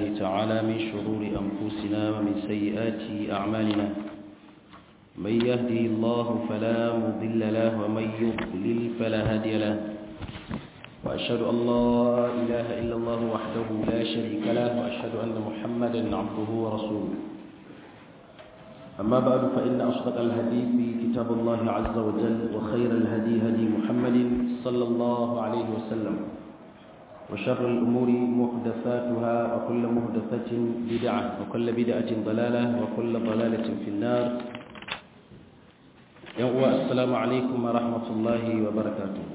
تعالى من شرور أنفسنا ومن سيئات أعمالنا من يهده الله فلا مضل له ومن يضلل فلا هادي له وأشهد أن لا إله إلا الله وحده لا شريك له وأشهد أن محمدا عبده ورسوله أما بعد فإن أصدق الحديث كتاب الله عز وجل وخير الهدي هدي محمد صلى الله عليه وسلم وشر الأمور محدثاتها وكل محدثة بدعة وكل بدعة ضلالة وكل ضلالة في النار يوم السلام عليكم ورحمة الله وبركاته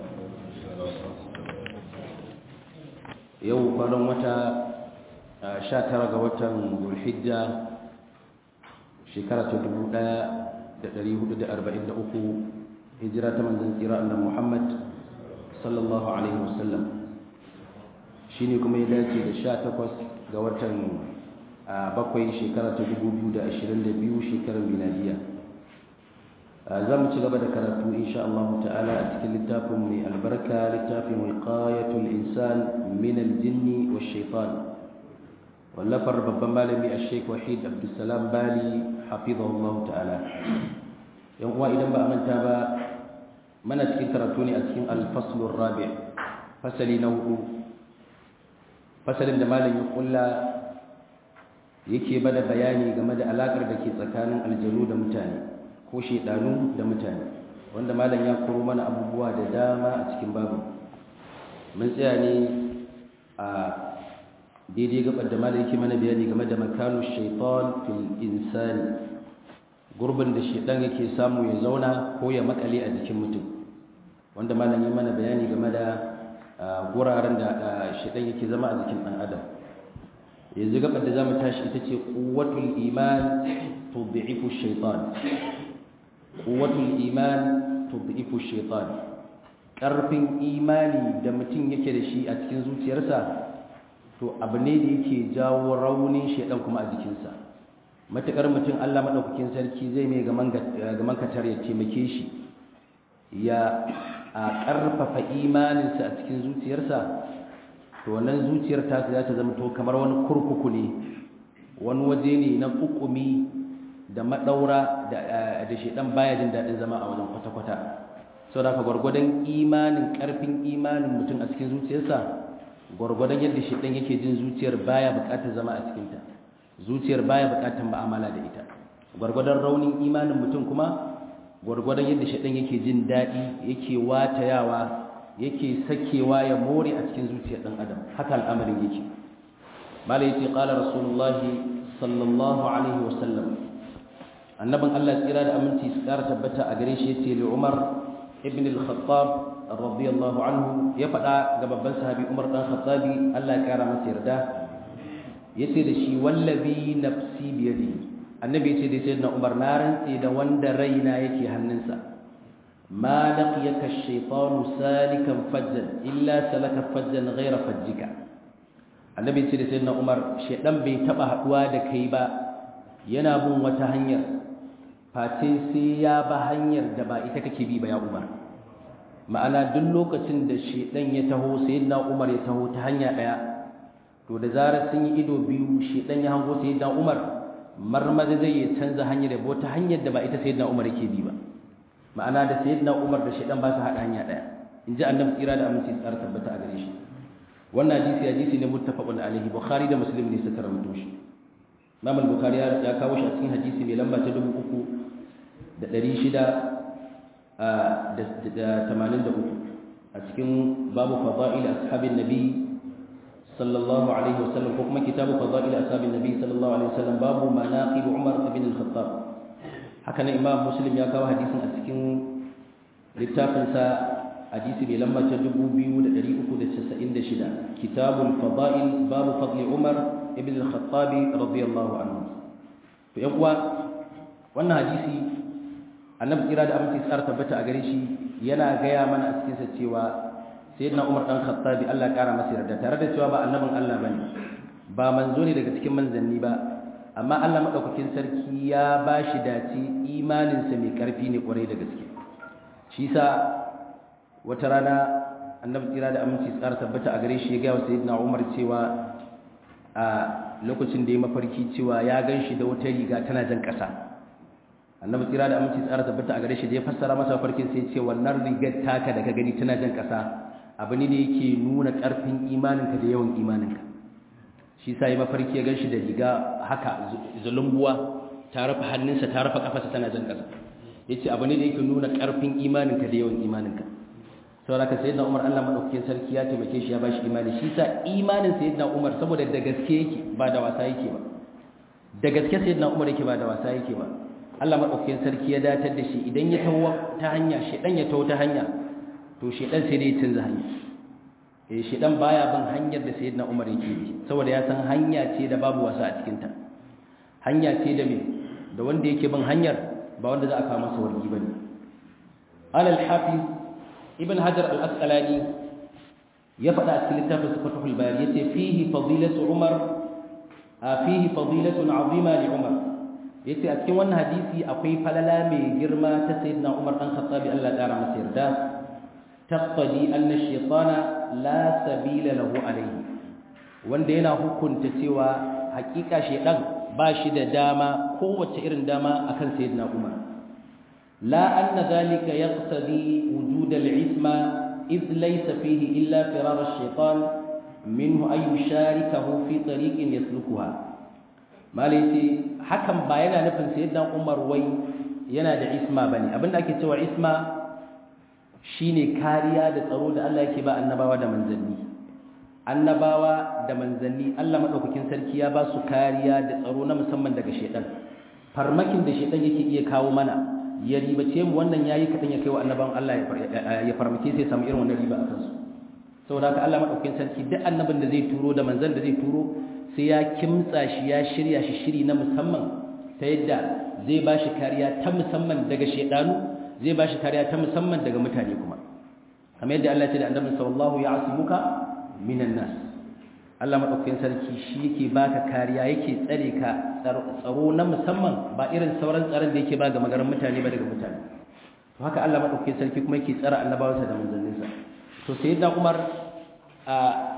يوم قالوا متى شاتر قوة ذو الحجة shekara ta dubu ɗaya da ɗari hudu da arba'in da uku hijira ta manzan tsira annan muhammad sallallahu alaihi wasallam shi ne kuma ya dace da sha takwas ga watan bakwai shekara ta dubu biyu da ashirin da biyu shekarar miladiya za mu ci gaba da karatu insha Allah ta'ala a cikin littafin mai albarka littafin wiqayatul insan min aljinni wa shaitan wallafar babban malami a sheik wahid abdulsalam bali hafizahullah ta'ala yan uwa idan ba a manta ba mana cikin karatu ne a cikin alfaslun rabi fasali na hudu fasalin da malam ya kulla yake bada bayani game da alakar da ke tsakanin aljanu da mutane ko shedanu da mutane wanda malam ya koro mana abubuwa da dama a cikin babu mun tsaya ne a daidai gabar da malam yake mana bayani game da makanu shaitan fil insani gurbin da shaitan yake samu ya zauna ko ya makale a jikin mutum wanda malam ya mana bayani game da guraren da shaitan yake zama a jikin dan adam yanzu gabar da zamu tashi ita ce quwwatul iman tud'ifu shaitan quwwatul iman tud'ifu shaitan karfin imani da mutum yake da shi a cikin zuciyarsa to abu ne da yake jawo raunin shaidan kuma a jikinsa matukar mutum Allah madaukakin sarki zai mai gaman katar ya taimake shi ya a karfafa imaninsa a cikin zuciyarsa to wannan zuciyar ta za ta zama to kamar wani kurkuku ne wani waje ne na kukumi da madaura da da shaidan baya jin dadin zama a wajen kwata-kwata saboda ka gwargwadon imanin karfin imanin mutum a cikin zuciyarsa gwargwadon yadda shaidan yake jin zuciyar baya bukatar zama a cikinta zuciyar baya bukatar ma'amala da ita gwargwadon raunin imanin mutum kuma gwargwadon yadda shaidan yake jin daɗi yake watayawa yake sakewa ya more a cikin zuciyar ɗan adam haka al'amarin yake mala yace qala rasulullahi sallallahu alaihi wa sallam annabin Allah tsira da aminci su ƙara tabbata a gare shi yace li Umar ibn al-Khattab radiyallahu anhu ya faɗa ga babban sahabi Umar dan Khattabi Allah ya kara masa yarda yace da shi wallazi nafsi bi yadi annabi yace da sayyidina Umar na rantse da wanda raina yake hannunsa ma laqiyaka ash-shaytanu salikan fajjan illa salaka fajjan ghayra fajjika annabi yace da sayyidina Umar shedan bai taba haduwa da kai ba yana bin wata hanyar face sai ya ba hanyar da ba ita kake bi ba ya Umar ma'ana duk lokacin da shedan ya taho sayyidina Umar ya taho ta hanya daya to da zarar sun yi ido biyu shedan ya hango sayyidina Umar marmaza zai ya canza hanyar da ta hanyar da ba ita sayyidina Umar yake bi ba ma'ana da sayyidina Umar da shedan ba su hada hanya daya inji annabi tsira da aminci tsara tabbata a gare shi wannan hadisi hadisi ne muttafaqun alaihi bukhari da muslim ne suka rawaito shi Imam al-Bukhari ya kawo shi a cikin hadisi mai lamba ta 3600 da tamanin da uku a cikin babu fada'il ashabin nabi sallallahu alaihi wasallam ko kuma kitabu fada'il ashabin nabi sallallahu alaihi wasallam babu manaqib umar ibn al-khattab haka nan imam muslim ya kawo hadisin a cikin littafin sa hadisi mai lamba ta 2396 kitabul fada'il babu fadli umar ibn al-khattab radiyallahu anhu to yan uwa wannan hadisi annabi kira da aminci tsara tabbata a gare shi yana gaya mana a cikinsa cewa sayyidina Umar dan Khattabi Allah kara masa yarda tare da cewa ba annabin Allah bane ba manzo ne daga cikin manzanni ba amma Allah madaukakin sarki ya bashi dace imanin sa mai karfi ne kwarai da gaske shi sa wata rana annabi kira da aminci tsara tabbata a gare shi ya gaya wa sayyidina Umar cewa a a lokacin da ya mafarki cewa ya gan shi da wata riga tana jan ƙasa annabi tsira da aminci tsara tabbata a gare shi da ya fassara masa mafarkin sai ce wannan rigar taka da ka gani tana jan ƙasa abu ne da yake nuna ƙarfin imaninka da yawan imaninka shi sa ya mafarki ya gan shi da riga haka zulumbuwa ta rufe hannunsa ta rufe kafarsa tana jan ƙasa ya ce abu ne da yake nuna ƙarfin imaninka da yawan imaninka saboda ka sayyidina Umar Allah madaukakin sarki ya taimake shi ya bashi imani shi sa imanin sayyidina Umar saboda da gaske yake ba da wasa yake ba da gaske sayyidina Umar yake ba da wasa yake ba Allah madaukakin sarki ya datar da shi idan ya tawo ta hanya shedan ya tawo ta hanya to shedan sai dai ya canza hanya eh shedan baya bin hanyar da sayyidina Umar yake bi saboda ya san hanya ce da babu wasa a cikin ta hanya ce da me da wanda yake bin hanyar ba wanda za a kawo masa wargi bane alal hafiz ibn hajar al-asqalani ya faɗa a cikin littafin sifatul bayan yace fihi fadilatu umar fihi fadilatun azima li umar yace a cikin wannan hadisi akwai falala mai girma ta sayyidina umar dan khattabi Allah ya masa yarda taqtadi anna shaytana la sabila lahu alayhi wanda yana hukunta cewa hakika shaydan ba shi da dama kowace irin dama akan sayyidina umar la anna dhalika yaqtadi وجود العثمة إذ ليس فيه إلا فرار الشيطان منه أن يشاركه في طريق يسلكها ما ليتي حكم باينا نفن سيدنا عمر وي yana da isma bane abinda ake cewa isma shine kariya da tsaro da Allah yake ba annabawa da manzanni annabawa da manzanni Allah madaukakin sarki ya ba su kariya da tsaro na musamman daga shedan farmakin da shedan yake iya kawo mana ya ribace mu wannan yayi kadan ya kai wa annaban Allah ya farmake sai samu irin wannan riba a kansu saboda haka Allah madaukakin sarki duk annabin da zai turo da manzon da zai turo sai ya kimtsa shi ya shirya shi shiri na musamman ta yadda zai ba shi kariya ta musamman daga shedanu zai ba shi kariya ta musamman daga mutane kuma kamar yadda Allah ya ce da annabi sallallahu ya asimuka minan nas Allah madaukakin sarki shi yake baka kariya yake tsare ka tsaro na musamman ba irin sauran tsaron da yake ba ga magaran mutane ba daga mutane to haka Allah madaukakin sarki kuma yake tsara annabawansa da manzanninsa to sayyidina Umar a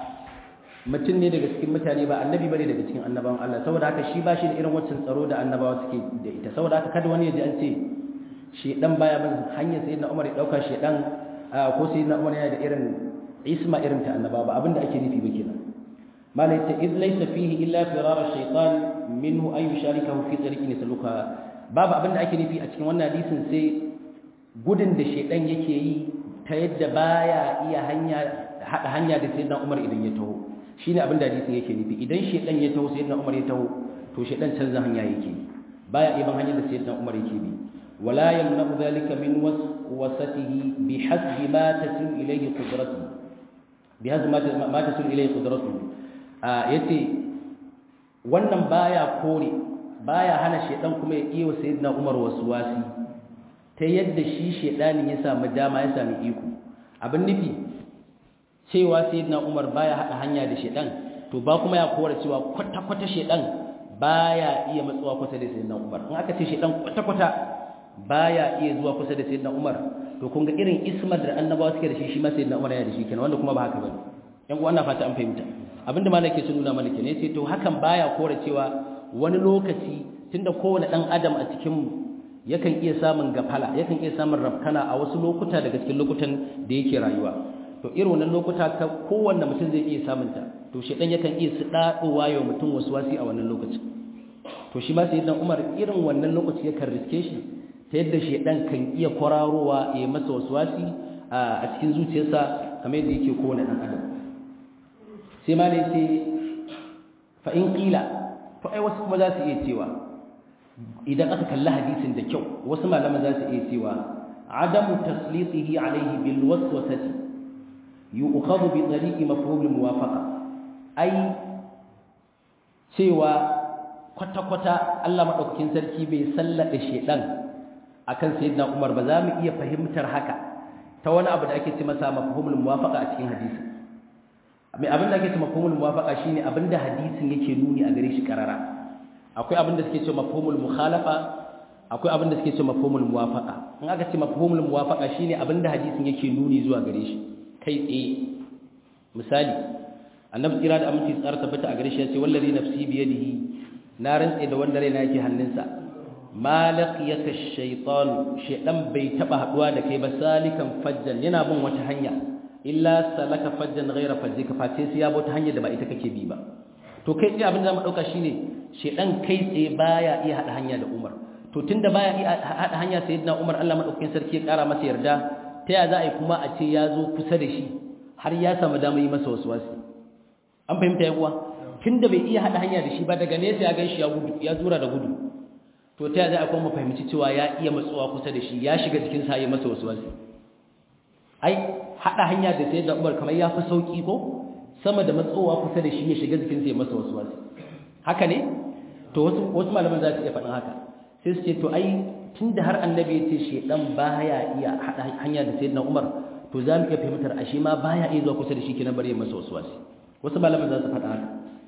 mutum ne daga cikin mutane ba annabi bane daga cikin annabawan Allah saboda haka shi ba shi da irin wancan tsaro da annabawa suke da ita saboda haka kada wani ya ji an ce shedan baya bin hanyar sayyidina Umar ya dauka shedan ko sayyidina Umar yana da irin isma irin ta annabawa ba abinda ake nufi ba kenan malai ta iz laysa fihi illa firar ash-shaytan minhu ay yusharikahu fi tariqin yasluka babu abinda ake nufi a cikin wannan hadisin sai gudun da shedan yake yi ta yadda baya iya hanya hada hanya da sayyidina Umar idan ya taho shine abinda hadisin yake nufi idan shedan ya taho sayyidina Umar ya taho to shedan canza hanya yake baya iban hanyar da sayyidina Umar yake bi wala yamna'u dhalika min waswasatihi bihasbi ma tasil ilayhi qudratuhu bihasbi ma tasil ilayhi qudratuhu yace wannan baya kore baya hana shedan kuma ya iya sayyidina Umar waswasi ta yadda shi shedanin ya samu dama ya samu iko abin nufi cewa sayyidina Umar baya hada hanya da shedan to ba kuma ya kore cewa kwata kwata shedan baya iya matsuwa kusa da sayyidina Umar in aka ce shedan kwata kwata baya iya zuwa kusa da sayyidina Umar to kun ga irin ismar da annabawa suke da shi shi ma sayyidina Umar yana da shi kenan wanda kuma ba haka bane yan uwa ina fata an fahimta abinda malaka ke nuna mana kenan yace to hakan baya kore cewa wani lokaci tunda kowane dan adam a cikin mu yakan iya samun gafala yakan iya samun rafkana a wasu lokuta daga cikin lokutan da yake rayuwa to irin wannan lokuta ka kowanne mutum zai iya samun ta to shedan yakan iya su dadowa yau mutum wasu wasi a wannan lokacin to shi ma sayyidina Umar irin wannan lokaci yakan riske shi ta yadda shedan kan iya kwararowa ya masa wasu wasi a cikin zuciyarsa kamar yadda yake kowane dan adam sai ma ne sai fa in qila to ai wasu kuma za su iya cewa idan aka kalli hadisin da kyau wasu malaman za su iya cewa adamu taslitihi alaihi bil waswasati yu'khadhu bi tariqi mafhum al muwafaqa ai cewa kwata kwata Allah madaukakin sarki bai sallada shedan akan sayyidina Umar ba za mu iya fahimtar haka ta wani abu da ake ce masa mafhumul muwafaqa a cikin hadisi mai abin da ake ce mafhumul muwafaqa shine abin da hadisin yake nuni a gare shi karara akwai abin da suke ce mafhumul mukhalafa akwai abin da suke ce mafhumul muwafaqa in aka ce mafhumul muwafaqa shine abin da hadisin yake nuni zuwa gare shi kai tsaye misali annabi tsira da aminci tsara tabbata a gare shi ya ce wallazi nafsi biyadihi na rantse da wanda raina yake hannunsa ma laqiyaka shaytan shaydan bai taba haduwa da kai ba salikan fajjan yana bin wata hanya illa salaka fajjan ghayra fajjika face sai ya bi wata hanya da ba ita kake bi ba to kai sai abin da mu dauka shine shaydan kai tsaye baya iya hada hanya da Umar to tunda baya iya hada hanya sayyidina Umar Allah madaukakin sarki ya kara masa yarda ta ya za a yi kuma a ce ya zo kusa da shi har ya samu damar yi masa waswasi an fahimta ya kuwa tunda bai iya hada hanya da shi ba daga nesa ya ganshi ya gudu ya zura da gudu to ta za a kuma fahimci cewa ya iya matsuwa kusa da shi ya shiga cikin sa ya masa wasu wasu ai hada hanya da sai da Umar kamar ya fi sauki ko sama da matsowa kusa da shi ya shiga cikin sa ya masa wasu wasu haka ne to wasu wasu malaman za su iya faɗin haka sai su ce to ai tunda har annabi ya ce shedan baya iya hada hanya da sayyidina Umar to za mu iya fahimtar ashe ma baya iya zuwa kusa da shi kenan bari ya masa wasu wasu wasu malaman za su faɗa haka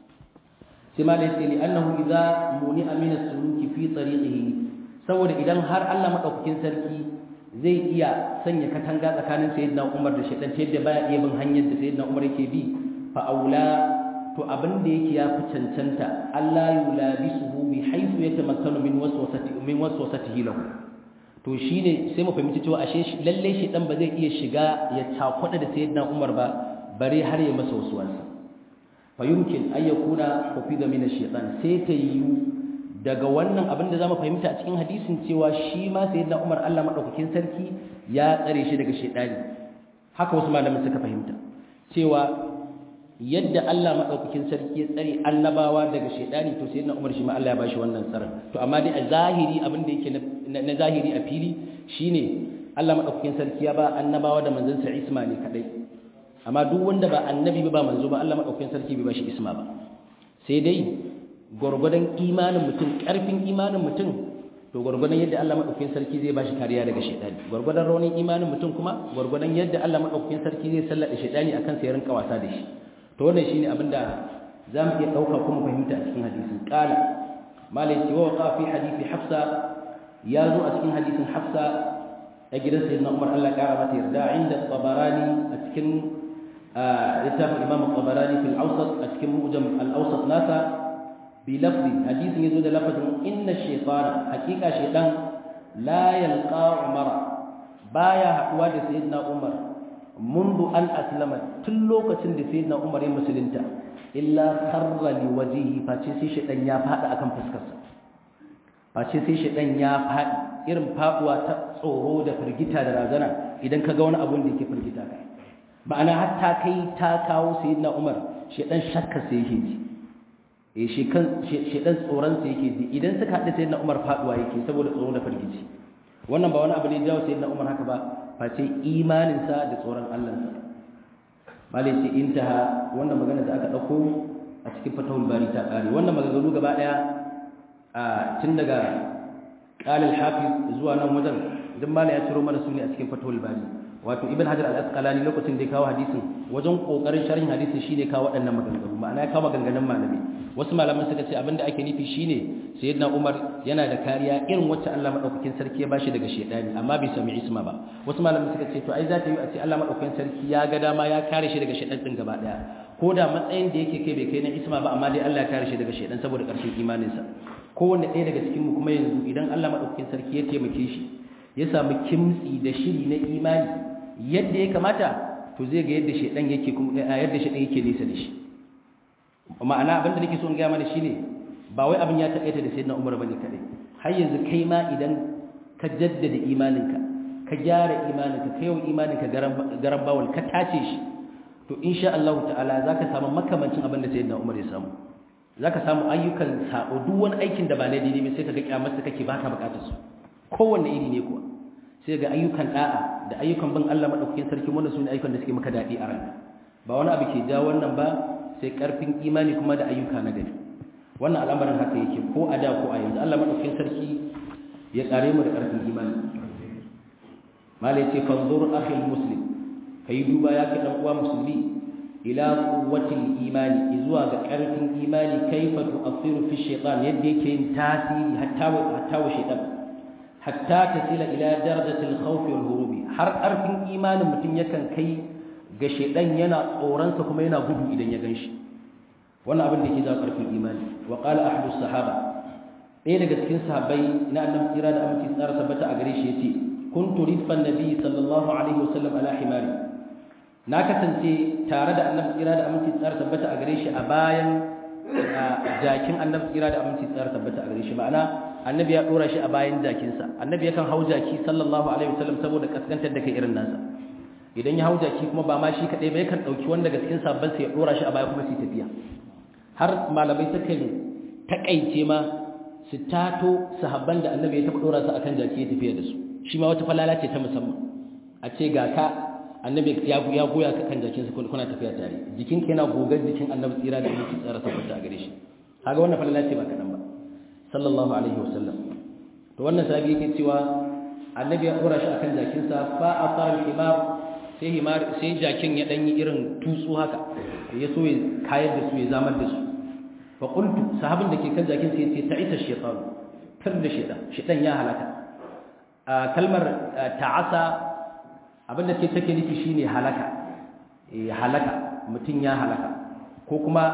sai ma da yake li annahu idza muni'a min as-suluki fi tariqihi saboda idan har Allah madaukakin sarki zai iya sanya katanga tsakanin sayyidina Umar da shaytan ta yadda baya iya bin hanyar da sayyidina Umar yake bi fa aula to abin da yake ya fi cancanta Allah yulabisuhu bi haythu yatamakkanu min waswasati min waswasatihi lahu to shine sai mu fahimci cewa ashe lalle shaytan ba zai iya shiga ya takwada da sayyidina Umar ba bare har ya masa waswasi fayumkin an yakuna hufida min ash-shaytan sai ta yiwu daga wannan abin da zamu fahimta a cikin hadisin cewa shi ma sayyidina Umar Allah madaukakin sarki ya tsare shi daga shaytani haka wasu malaman suka fahimta cewa yadda Allah madaukakin sarki ya tsare annabawa daga shaytani to sayyidina Umar shi ma Allah ya bashi wannan tsaron to amma dai a zahiri abin da yake na zahiri a fili shine Allah madaukakin sarki ya ba annabawa da manzansa isma ne kadai amma duk wanda ba annabi ba manzo ba Allah madaukakin sarki bai bashi isma ba sai dai gurgurdan imanin mutum karfin imanin mutum to gurgurdan yadda Allah madaukakin sarki zai bashi kariya daga shaytani gurgurdan raunin imanin mutum kuma gurgurdan yadda Allah madaukakin sarki zai sallada shaytani akan sa ya rinka wasa da shi to wannan shine abinda zamu iya dauka kuma fahimta a cikin hadisin qala malai ce wa waqa fi hadisi hafsa ya zo a cikin hadisin hafsa a gidan sayyidina Umar Allah ya kara mata yarda inda tabarani a cikin littafin imam al-tabarani fil awsat a cikin mujam al-awsat nasa bi lafzi hadisin yazo da lafazin inna shaytana hakika shaytan la yalqa umar baya haduwa da sayyidina umar mundu an aslama tun lokacin da sayyidina umar ya musulunta illa kharra li wajhihi face sai shaytan ya fada akan fuskarsa face sai shaytan ya fadi irin faduwa ta tsoro da firgita da razana idan kaga wani abu da yake firgita kai ma'ana hatta kai ta kawo sayyidina Umar shedan shakka sai yake ji eh shi kan shedan tsoron sa yake ji idan suka hada sayyidina Umar faduwa yake saboda tsoro da firgici wannan ba wani abu ne jawo sayyidina Umar haka ba face imanin sa da tsoron Allah sa malai ce intaha wannan magana da aka dauko a cikin fatawul bari ta kare wannan maganganu gaba daya a tun daga qala al-hafiz zuwa nan wajen duk malai ya ciro mana su ne a cikin fatawul bari wato ibn hajar al-asqalani lokacin da ya kawo hadisin wajen kokarin sharhin hadisin shine kawo waɗannan maganganu ma'ana ya kawo maganganun malami wasu malaman suka ce abinda ake nufi shine sayyidina umar yana da kariya irin wacce Allah madaukakin sarki ya bashi daga shedani amma bai sami isma ba wasu malaman suka ce to ai za ta yi a ce Allah madaukakin sarki ya ga dama ya kare shi daga shedan din gaba daya ko da matsayin da yake kai bai kai na isma ba amma dai Allah ya kare shi daga shedan saboda ƙarfin imaninsa kowanne ɗaya daga cikin mu kuma yanzu idan Allah madaukakin sarki ya taimake shi ya samu kimtsi da shiri na imani yadda ya kamata to zai ga yadda shedan yake kuma yadda shedan yake nesa da shi ma'ana abinda nake so in ga mana shine ba wai abin ya takaita da sayyidina Umar bane kadai har yanzu kai ma idan ka jaddada imaninka ka gyara imaninka kai yau imaninka garan bawal ka tace shi to insha Allah ta'ala zaka samu makamancin abin da sayyidina Umar ya samu zaka samu ayyukan sabo duk wani aikin da ba na daidai ba sai kaga kyamarsa kake baka bukatar su kowanne iri ne kuwa sai ga ayyukan da'a da ayyukan bin Allah madaukakin sarki wannan sune ayyukan da suke maka dadi a ranka ba wani abu ke ja wannan ba sai karfin imani kuma da ayyuka na gari wannan al'amarin haka yake ko a da ko a yanzu Allah madaukakin sarki ya tsare mu da karfin imani malai ce fanzur akhil muslim kai duba ya kai dan uwa musulmi ila quwwatil imani zuwa ga karfin imani kaifa tu'athiru fi shaytan yadda yake yin tasiri hatta wa hatta wa shaytan hatta tasila ila darajatil khawfi wal hurubi har karfin imanin mutum yakan kai ga shedan yana tsoron sa kuma yana gudu idan ya ganshi wannan abin da ke jawo karfin imani wa qala ahadu sahaba ɗaya daga cikin sahabbai na annabi tsira da aminci tsara tabbata a gare shi yace kuntu ridfan nabi sallallahu alaihi wasallam ala himari na kasance tare da annabi tsira da aminci tsara tabbata a gare shi a bayan jakin annabi tsira da aminci tsara tabbata a gare shi ma'ana annabi ya dora shi a bayan jakinsa annabi yakan hau jaki sallallahu alaihi wasallam saboda kaskantar da kai irin nasa idan ya hau jaki kuma ba ma shi kadai ba yakan dauki wanda daga cikin sabban sa ya dora shi a baya kuma su tafiya har malamai sukan takaice ma su tato sahabban da annabi ya taba dora su akan jaki ya tafiya da su shi ma wata falala ce ta musamman a ce ga ka annabi ya ya goya ka kan jakin sa kuna tafiya tare jikin ka yana gogar jikin annabi tsira da mutum tsara sabbata a gare shi kaga wannan falala ce ba kadan ba sallallahu alaihi wasallam to wannan sahabi yake cewa annabi ya dora shi akan jakin sa fa asar himar sai himar sai jakin ya danyi irin tutsu haka ya so ya kayar da su ya zamar da su fa qultu sahabin da ke kan jakin sai ya ce ta'isa shaytan kar da shaytan shaytan ya halaka kalmar ta'asa abinda ke take nufi shine halaka eh halaka mutun ya halaka ko kuma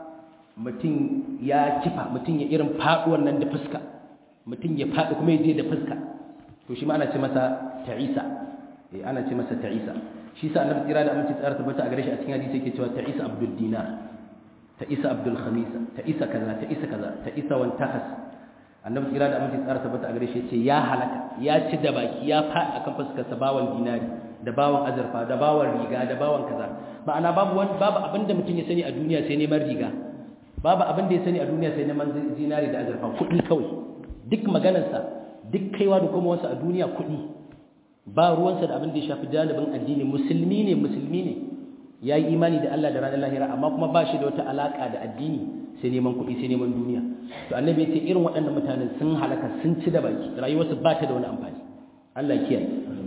mutun ya kifa mutun ya irin faduwan nan da fuska mutun ya fadi kuma yaje da fuska to shi ma ana ce masa ta'isa eh ana ce masa ta'isa shi sa annabi kira da aminci tsara tabbata a gare shi a cikin hadisi yake cewa ta'isa abdul dinar ta'isa abdul khamisa ta'isa kaza ta'isa kaza ta'isa wan takas annabi kira da aminci tsara tabbata a gare shi yace ya halaka ya ci da baki ya faɗi akan fuskar sa bawan dinari da bawan azurfa da bawan riga da bawan kaza ma'ana babu wani babu abin da mutum ya sani a duniya sai neman riga babu abin da ya sani a duniya sai neman zinari da azurfa kuɗi kawai duk maganarsa duk kaiwa da kuma wasu a duniya kuɗi ba ruwansa da abin da ya shafi jalibin addini musulmi ne musulmi ne ya yi imani da Allah da ranar lahira amma kuma ba shi da wata alaƙa da addini sai neman kuɗi sai neman duniya to annabi ya ce irin waɗannan mutanen sun halaka sun ci da baki rayuwarsu ba ta da wani amfani Allah kiyaye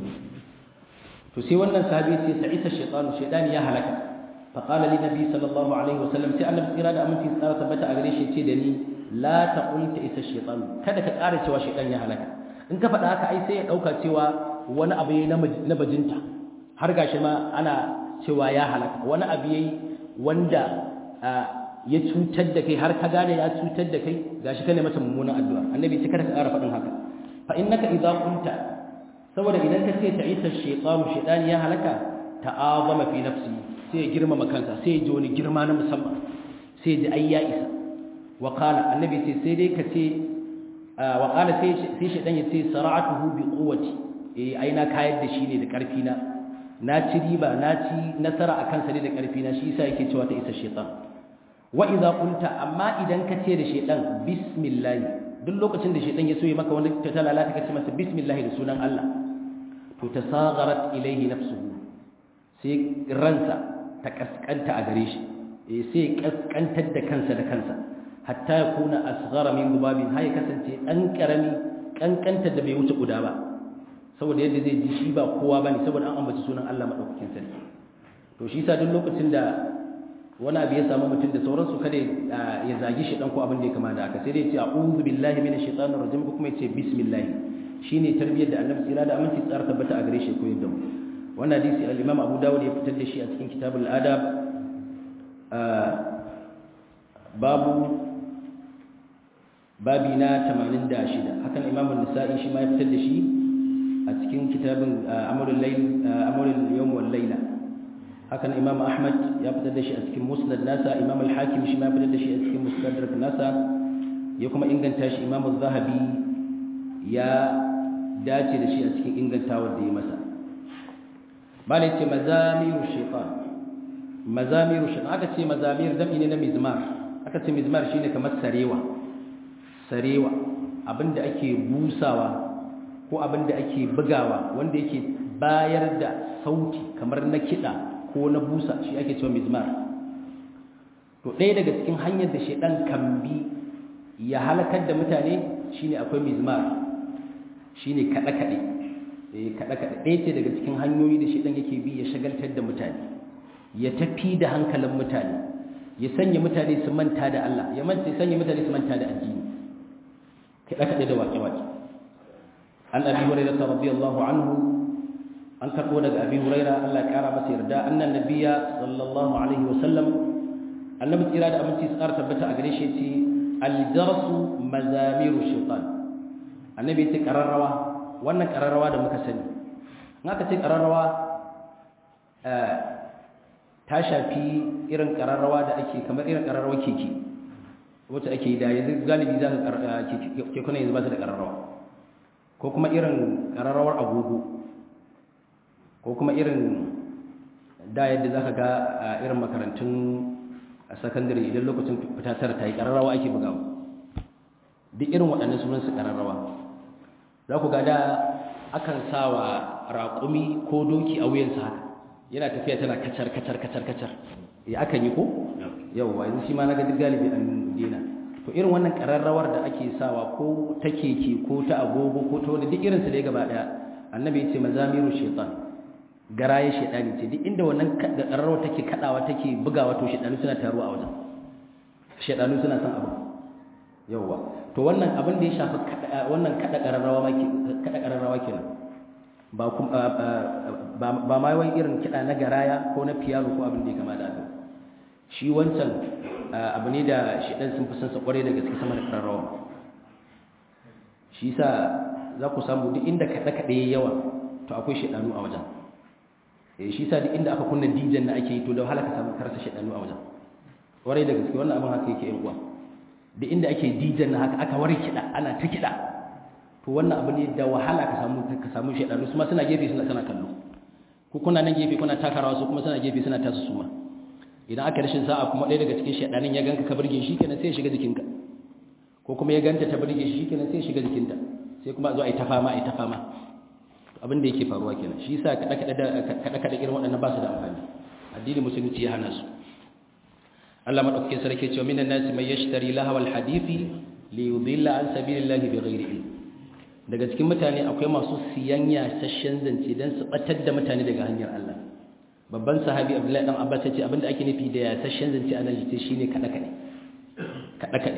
to sai wannan sahabi ya ce sa'isa shaytanu shaytani ya halaka fa qala li nabi sallallahu alaihi wasallam sai annabi tsira da aminci tsara tabbata a gare shi ce da ni la taqul ta isa shaytanu kada ka ƙara cewa shaytan ya halaka in ka faɗa haka ai sai ya ɗauka cewa wani abu yayi na bajinta har gashi ma ana cewa ya halaka wani abu yayi wanda ya cutar da kai har ka gane ya cutar da kai gashi ka ne masa mummunan addu'a annabi sai kada ka ƙara faɗin haka fa innaka idza kunta saboda idan ka ce ta'isa shaytanu shaytan ya halaka ta'azama fi nafsi sai ya girmama kansa sai ya ji wani girma na musamman sai ya ji ai ya isa wa qala annabi sai sai dai ka ce wa qala sai sai shaytan ya ce sara'atuhu bi quwwati eh ai na kayar da shi ne da ƙarfi na na ci riba na ci nasara akan sa ne da ƙarfi na shi yasa yake cewa ta isa shaytan wa idza qulta amma idan ka ce da shaytan bismillah duk lokacin da shaytan ya so ya maka wani ta lalata ka ce masa bismillah da sunan Allah to tasagharat ilayhi nafsuhu sai ransa ta kaskanta a gare shi eh sai kaskantar da kansa da kansa hatta ya kuna asghara min gubabin hay kasance dan karami kankantar da bai wuce guda ba saboda yadda zai ji shi ba kowa bane saboda an ambaci sunan Allah madaukakin sarki to shi yasa duk lokacin da wani abu ya samu mutum da sauransu kada ya zagi shi dan ko abin da ya kama da haka sai dai ya ce a'udhu billahi minash shaitanir rajim ko kuma ya ce bismillah shine tarbiyyar da Annabi tsira da aminci tsara tabbata a gare shi koyar da mu wannan hadisi al-Imam Abu Dawud ya fitar da shi a cikin kitabul adab babu babi na 86 hakan Imam an-Nasa'i shi ma ya fitar da shi a cikin kitabin amalul layl amalul yawm wal layla hakan imam ahmad ya fitar da shi a cikin musnad nasa imam al-hakim shi ma fitar da shi a cikin mustadrak nasa ya kuma inganta shi imam az-zahabi ya dace da shi a cikin ingantawar da ya masa bale ce mazamiru shaytan mazamiru shaytan aka ce mazamir dami ne na mizmar aka ce mizmar shine kamar sarewa sarewa abinda ake busawa ko abinda ake bugawa wanda yake bayar da sauti kamar na kiɗa ko na busa shi ake cewa mizmar to ɗaya daga cikin hanyar da shaidan kan bi ya halakar da mutane shine akwai mizmar shine kaɗe-kaɗe eh kaɗe-kaɗe ɗaya ce daga cikin hanyoyi da shaidan yake bi ya shagaltar da mutane ya tafi da hankalin mutane ya sanya mutane su manta da Allah ya manta ya sanya mutane su manta da addini kaɗe-kaɗe da waƙe-waƙe an abi hurairah radiyallahu anhu an karbo daga abi huraira Allah ya kara masa yarda annan nabiyya sallallahu alaihi wasallam annabi tsira da aminci tsara tabbata a gare shi ce aljarsu mazamiru shaitan annabi ce kararrawa wannan kararrawa da muka sani in aka ce kararrawa ta shafi irin kararrawa da ake kamar irin kararrawa keke wacce ake yi da yanzu galibi za ka kekuna yanzu ba su da kararrawa ko kuma irin kararrawar agogo ko kuma irin da yadda za ka ga a irin makarantun a sakandare idan lokacin fita tara ta yi kararrawa ake bugawa duk irin waɗannan sunan su kararrawa za ku ga da akan sa wa raƙumi ko doki a wuyansa haka yana tafiya tana kacar kacar kacar kacar ya akan yi ko yawwa yanzu shi ma na ga duk galibi an dena to irin wannan kararrawar da ake sawa ko ta keke ko ta agogo ko ta wani duk irinsu da ya gaba daya annabi ya ce mazamiru shaitan garaye shaitani ce duk inda wannan kararrawar take kadawa take bugawa to shaitanu suna taruwa a wajen shaitanu suna son abu yawwa to wannan abin da ya shafi wannan kada kararrawa ma kada kararrawa kenan ba ba ma wai irin kida na garaya ko na piano ko abin da ya kama da haka shi wancan abu ne da shidan sun fi son sa kware da gaske sama da kararrawa shi sa za ku samu duk inda kaɗe-kaɗe yawa to akwai shidanu a wajen eh shi sa duk inda aka kunna dijan na ake yi to da wahala ka samu karsa shidanu a wajen kware da gaske wannan abin haka yake yan uwa duk inda ake dijan na haka aka ware kiɗa ana ta kiɗa to wannan abu ne da wahala ka samu ka samu shidanu su ma suna gefe suna suna kallo ko kuna nan gefe kuna takarawa su kuma suna gefe suna tasu su ma idan aka rashin sa'a kuma ɗaya daga cikin shaɗanin ya ganka ka burge shi kenan sai ya shiga jikinka ko kuma ya ganta ta burge shi kenan sai ya shiga jikinta sai kuma zo a yi ta fama a yi ta fama abin da yake faruwa kenan shi yasa kaɗe-kaɗe irin waɗannan ba su da amfani addinin musulunci ya hana su Allah madaukakin sarki cewa minan nasi mai yashtari lahawal hadisi li yudilla an sabilillahi bighairi ilm daga cikin mutane akwai masu siyan yasashen zance don su batar da mutane daga hanyar Allah babban sahabi abdullahi dan abbas ya ce abinda ake nufi da yasashen zance a nan shi shine kada kade kada kade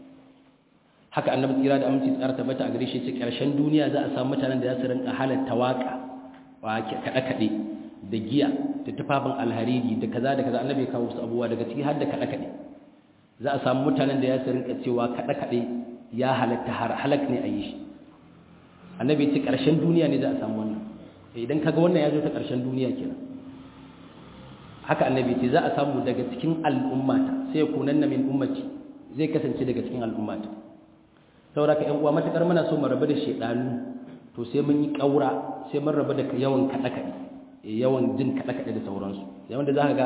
haka annabi tsira da aminci tsara tabbata a gare shi ce karshen duniya za a samu mutanen da za su rinka halatta waka wa kada kade da giya da tufafin alhariri da kaza da kaza annabi ya kawo su abubuwa daga ciki har da kada kade za a samu mutanen da za su rinka cewa kada kade ya halatta har halak ne a yi shi annabi ya ce karshen duniya ne za a samu wannan idan kaga wannan ya zo ta karshen duniya kenan haka annabi ce za a samu daga cikin al'ummata sai kunanna min ummati zai kasance daga cikin al'ummata saboda ka ƴan uwa matakar muna so mu rabu da shedanu to sai mun yi kaura sai mun rabu da yawan kada kada yawan jin kada kada da sauransu yawan da zaka ga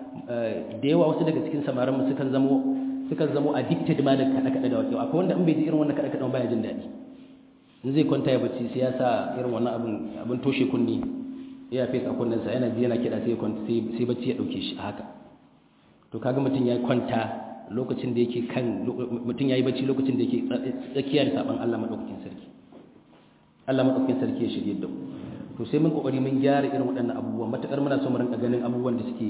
da yawa wasu daga cikin samaran mu sukan zamo sukan zamo addicted ma da kada kada da wato akwai wanda in bai ji irin wannan kada kada ba ya jin daɗi in zai kwanta ya bacci sai ya sa irin wannan abin abin toshe kunni ya fesa kunninsa yana ji yana kiɗa sai bacci ya ɗauke shi haka to kaga mutum ya kwanta lokacin da yake kan mutum ya yi bacci lokacin da yake tsakiyar saban Allah maɗaukakin sarki Allah maɗaukakin sarki ya shirye da to sai mun kokari mun gyara irin waɗannan abubuwan matakar muna so mu rinka ganin abubuwan da suke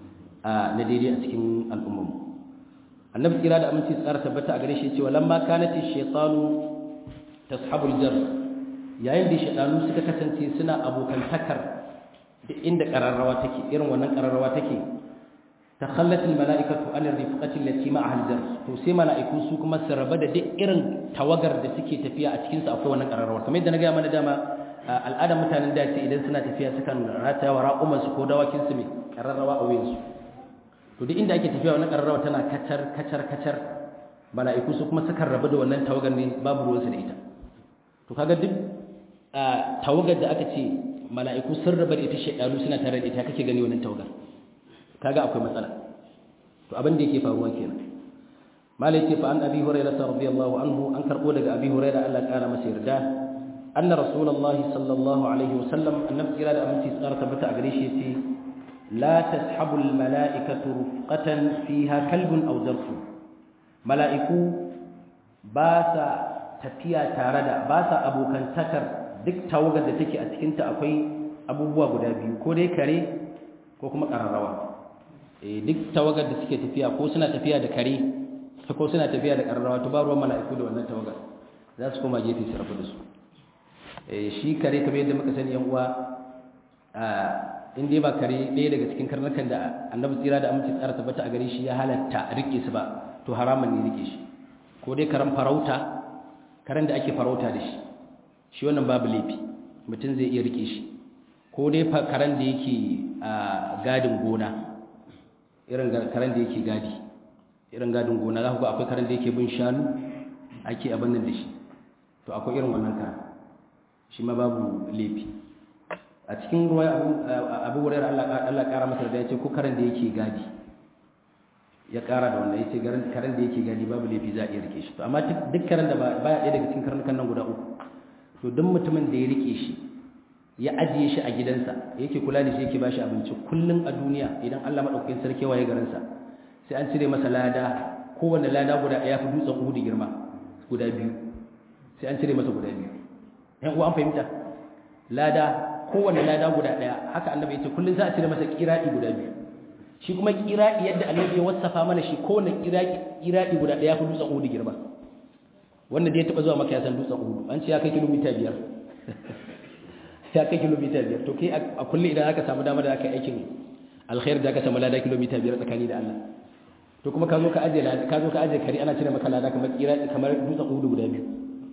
na daidai a cikin al'ummar annabi kira da aminci tsara tabbata a gare shi cewa lamma kanati shaytanu tashabul jar yayin da shaytanu suka kasance suna abokantakar duk inda ƙararrawa take irin wannan ƙararrawa take takhallat almalaikatu an rifqati allati ma'a aljar to sai malaiku su kuma su raba da duk irin tawagar da suke tafiya a cikin su akwai wannan ƙararrawa kamar yadda na ga mana dama al'adar mutanen da ce idan suna tafiya sukan rataya wa raƙuman su ko dawakin su mai ƙararrawa a wuyan su to duk inda ake tafiya wannan ƙararrawa tana kacar kacar kacar malaiku su kuma sukan raba da wannan tawagar ne babu ruwansu da ita to kaga duk tawagar da aka ce mala'iku sun rabar ita shaidanu suna tare da ita kake gani wannan tawagar kaga akwai matsala to abin da yake faruwa kenan malai ce fa an abi hurairah radiyallahu anhu an karbo daga abi hurairah Allah ya kara masa yarda anna rasulullahi sallallahu alaihi wasallam annabi kira da aminci tsara tabbata a gare shi yace la tashabu al mala'ikatu rufqatan fiha kalbun aw zarfu mala'iku ba sa tafiya tare da ba sa abokantakar duk tawagar da take a cikinta akwai abubuwa guda biyu ko dai kare ko kuma ƙararrawa duk tawagar da suke tafiya ko suna tafiya da kare ko suna tafiya da ƙararrawa to ba ruwan mala'iku da wannan tawagar za su koma gefe su rabu da su shi kare kamar yadda muka sani yan uwa in dai ba kare ɗaya daga cikin karnukan da annabi tsira da aminci tsara tabbata a gare shi ya halatta rike su ba to haramun ne rike shi ko dai karen farauta karen da ake farauta da shi shi wannan babu laifi mutum zai iya rike shi ko dai karen da yake a gadin gona irin karen da yake gadi irin gadin gona za ku ga akwai karen da yake bin shanu ake abin nan da shi to akwai irin wannan karen shi ma babu laifi a cikin ruwa abu wurin Allah ƙara masa da ya ce ko karen da yake gadi ya ƙara da wannan ya ce karen da yake gadi babu laifi za a iya rike shi to amma duk karen da baya ɗaya daga cikin karnukan nan guda uku to duk mutumin da ya rike shi ya ajiye shi a gidansa yake kula da shi yake bashi abinci kullum a duniya idan Allah madaukakin sarki waye garinsa sai an cire masa lada kowanne lada guda ya fi dutsen uhudu girma guda biyu sai an cire masa guda biyu yan uwa an fahimta lada kowanne lada guda daya haka annabi yace kullun za a cire masa kiradi guda biyu shi kuma kiradi yadda annabi ya wasafa mana shi kowanne kiradi kiradi guda daya fi dutsen uhudu girma wanda da ya taba zuwa maka ya san dutsen uhudu an ce ya kai kilomita biyar ya kai kilomita biyar to kai a kullum idan aka samu dama da aka aikin alkhair da aka samu lada kilomita biyar tsakani da Allah to kuma ka zo ka aje ka zo ka aje kari ana cire maka lada kamar kira kamar dutsen uhudu guda biyu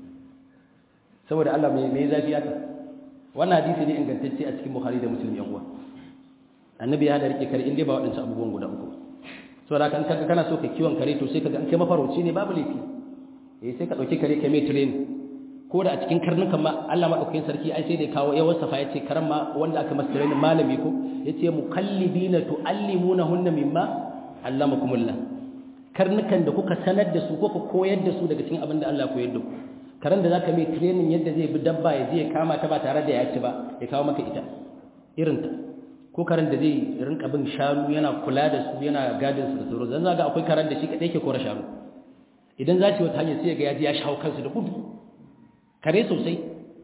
saboda Allah mai mai zafi aka wannan hadisi ne ingantacce a cikin Bukhari da Muslim yan uwa annabi ya hada rike kare inda ba waɗansu abubuwan guda uku saboda kan kaga kana so ka kiwon kare to sai kaga an kai mafarauci ne babu laifi eh sai ka dauki kare kai mai training ko da a cikin karnukan ma Allah madaukakin sarki ai sai da kawo ya wasafa yace karan ma wanda aka masa training malami ko yace mukallibina tuallimunahunna mimma allamakumullah karnukan da kuka sanar da su ko ka koyar da su daga cikin abin da Allah ya koyar da ku karan da zaka mai training yadda zai bi dabba ya je ya kama ta ba tare da ya ci ba ya kawo maka ita irin ta ko karan da zai rinka bin shanu yana kula da su yana gadin su da sauro zan zaga akwai karan da shi kadai ke kora shanu idan za ci wata hanyar sai ga ya ji ya shawo kansu da gudu kare sosai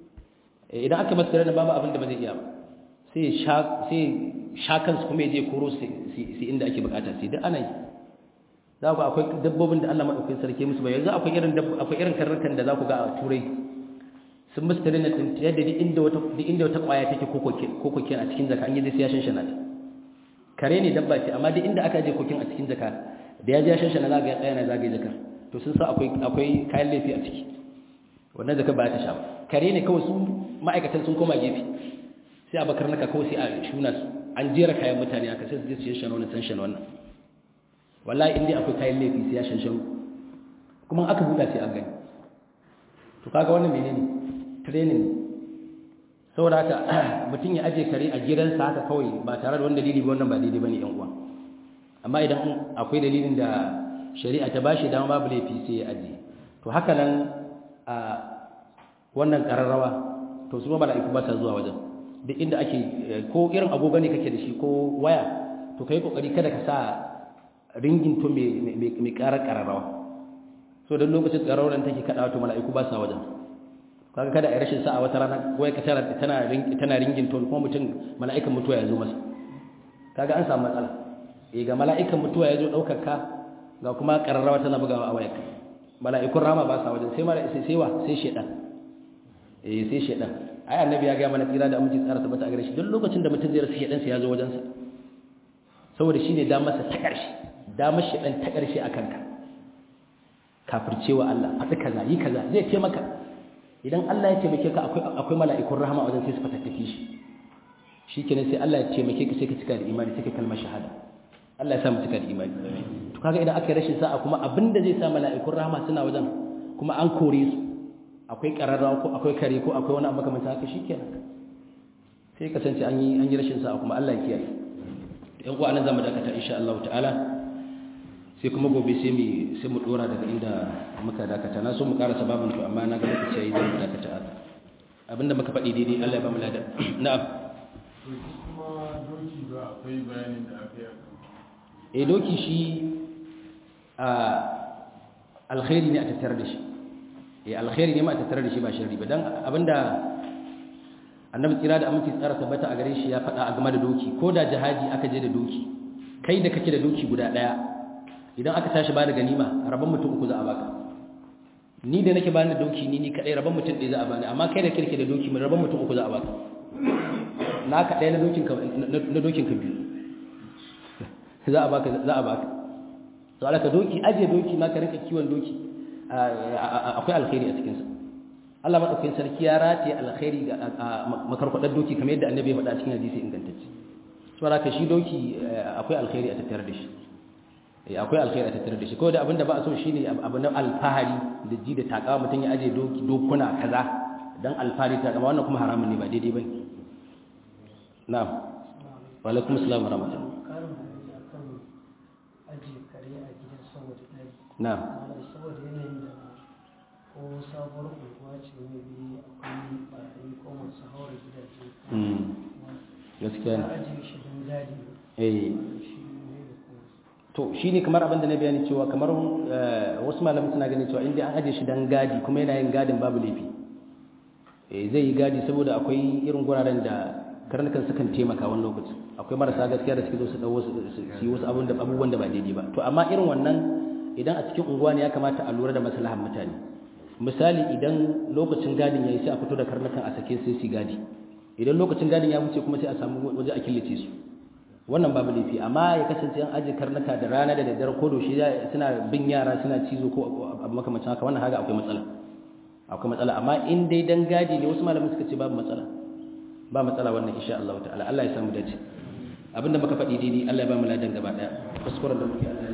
idan aka masa training babu abin da ba zai iya ba sai ya sai sha kansu kuma ya je koro su inda ake bukata sai duk ana yi za ku akwai dabbobin da Allah madaukakin sarki musu ba yanzu akwai irin akwai irin karnukan da za ku ga a turai sun musu tare na tsinci yadda duk inda wata duk inda wata kwaya take ko kokin a cikin zaka an yi sai ya shanshana ta kare ne dabba ce amma duk inda aka je kokin a cikin zaka da ya je ya shanshana za ga ya tsaya na zagaye zakar to sun sa akwai akwai kayan laifi a ciki wannan zaka ba ta sha kare ne kawai su ma'aikatan sun koma gefe sai a bakar naka kawai sai a shuna su an jera kayan mutane aka sai su je su shanshana wannan san shan wannan wallahi inda akwai kayan laifi sai ya shanshan kuma aka buɗa sai an gani to kaga wannan menene training saboda haka mutum ya aje kare a gidansa haka kawai ba tare da wani dalili ba wannan ba daidai bane yan uwa amma idan akwai dalilin da shari'a ta bashi dama babu laifi sai ya aje to haka nan a wannan kararrawa to su ba mala'iku ba ta zuwa wajen duk inda ake ko irin agogo ne kake da shi ko waya to kai kokari kada ka sa ringin to mai karar kararrawa so don lokacin kararrawar take kaɗawa to mala'iku ba sa wajen kaga kada a rashin sa'a wata rana wai ka tana tana tana ringin to kuma mutum mala'ikan mutuwa ya zo masa kaga an samu matsala eh ga mala'ikan mutuwa ya zo daukar ka ga kuma kararrawa tana bugawa a wayarka mala'ikun rama ba sa wajen sai mala sai sai wa sai shedan eh sai shedan ai annabi ya ga mana tsira da aminci tsara tabbata a gare shi duk lokacin da mutum zai rasa shedan sai ya zo wajen sa saboda shine da masa ta karshe damar shi ɗan ta ƙarshe a kanka kafircewa Allah faɗi kaza yi kaza zai ce maka idan Allah ya taimake ka akwai mala'ikun rahama wajen sai su fatattake shi shi kenan sai Allah ya taimake ka sai ka cika da imani sai ka kalmar shahada Allah ya sa mu cika da imani to kaga idan aka yi rashin sa'a kuma abinda zai sa mala'ikun rahama suna wajen kuma an kore su akwai ƙararrawa ko akwai kare ko akwai wani abu makamancin haka shi kenan sai kasance an yi an yi rashin sa'a kuma Allah ya kiyaye yan uwa nan zamu dakata insha Allah ta'ala sai kuma gobe sai mu sai mu dora daga inda muka dakata na so mu karasa babin to amma na ga lokaci yayi zan dakata haka abinda muka faɗi daidai Allah ya ba mu ladan na'am kuma doki ba akwai bayanin da aka yi eh doki shi a alkhairi ne a tattare da shi eh alkhairi ne ma a tattare da shi ba sharri ba dan abinda annabi tsira da aminci tsara tabbata a gare shi ya faɗa a game da doki ko da jihadi aka je da doki kai da kake da doki guda ɗaya idan aka tashi ba da ganima rabon mutum uku za a baka ni da nake bani da doki ni ni kadai rabon mutum ɗaya za a bani amma kai da kirke da doki mai rabon mutum uku za a baka naka ɗaya na dokin ka na dokin ka biyu za a baka za a baka to alaka doki aje doki ma ka rinka kiwon doki akwai alkhairi a cikin sa Allah madaukakin sarki ya rataye alkhairi ga makarkwadar doki kamar yadda annabi ya faɗa cikin hadisi ingantacce saboda ka shi doki akwai alkhairi a tattare da shi akwai alkhairi a tattare da shi ko da abinda ba a so shine abu na alfahari da ji da takawa mutum ya aje doki dokuna kaza dan alfahari ta kama wannan kuma haramun ne ba daidai bane na'am wa alaikum assalam wa rahmatullah na'am saboda yanayin da ko sabuwar unguwa ce mai bi akwai barayi ko masu haura gidaje gaskiya ne ajiye shi don gadi eh shi ne da kuma to shi ne kamar abin da na bayani cewa kamar wasu malamai suna ganin cewa inda an aje shi dan gadi kuma yana yin gadin babu laifi eh zai yi gadi saboda akwai irin guraren da karnukan sukan taimaka wani lokaci akwai marasa gaskiya da suke zo su dawo su yi wasu abubuwan da ba daidai ba to amma irin wannan idan a cikin unguwa ne ya kamata a lura da maslahan mutane misali idan lokacin gadin yayi sai a fito da karnukan a sake sai su gadi idan lokacin gadin ya wuce kuma sai a samu waje a killace su wannan babu laifi amma ya kasance an aje karnuka da rana da daddare ko doshi suna bin yara suna cizo ko abu makamancin haka wannan haka akwai matsala akwai matsala amma in dai dan gadi ne wasu malamai suka ce babu matsala ba matsala wannan insha Allah ta'ala Allah ya samu dace abinda muka faɗi daidai Allah ya ba mu ladan gaba daya kuskuren da muke Allah